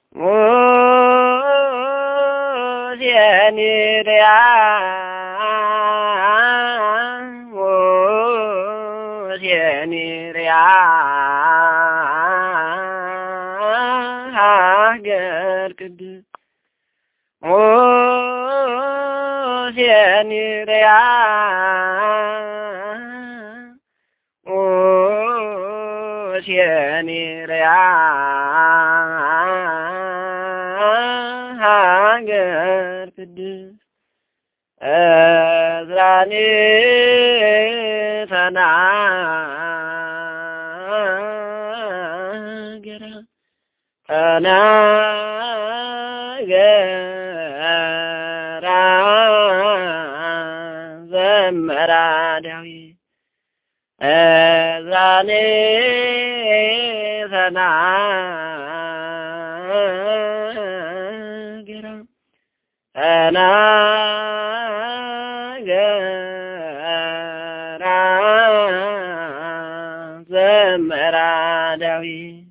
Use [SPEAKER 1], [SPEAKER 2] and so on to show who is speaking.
[SPEAKER 1] ሙሴኒርያ ሙሴኒርያ ሀገር ቅድስ ሙሴኒርያ ሙሴኒርያ ሀገር ቅድስ እዝራኒ ተናገራ ተናገራ ዘመራ ዳዊት እዝራኒ ተናገራ ተናገራ ዘመራ ዳዊት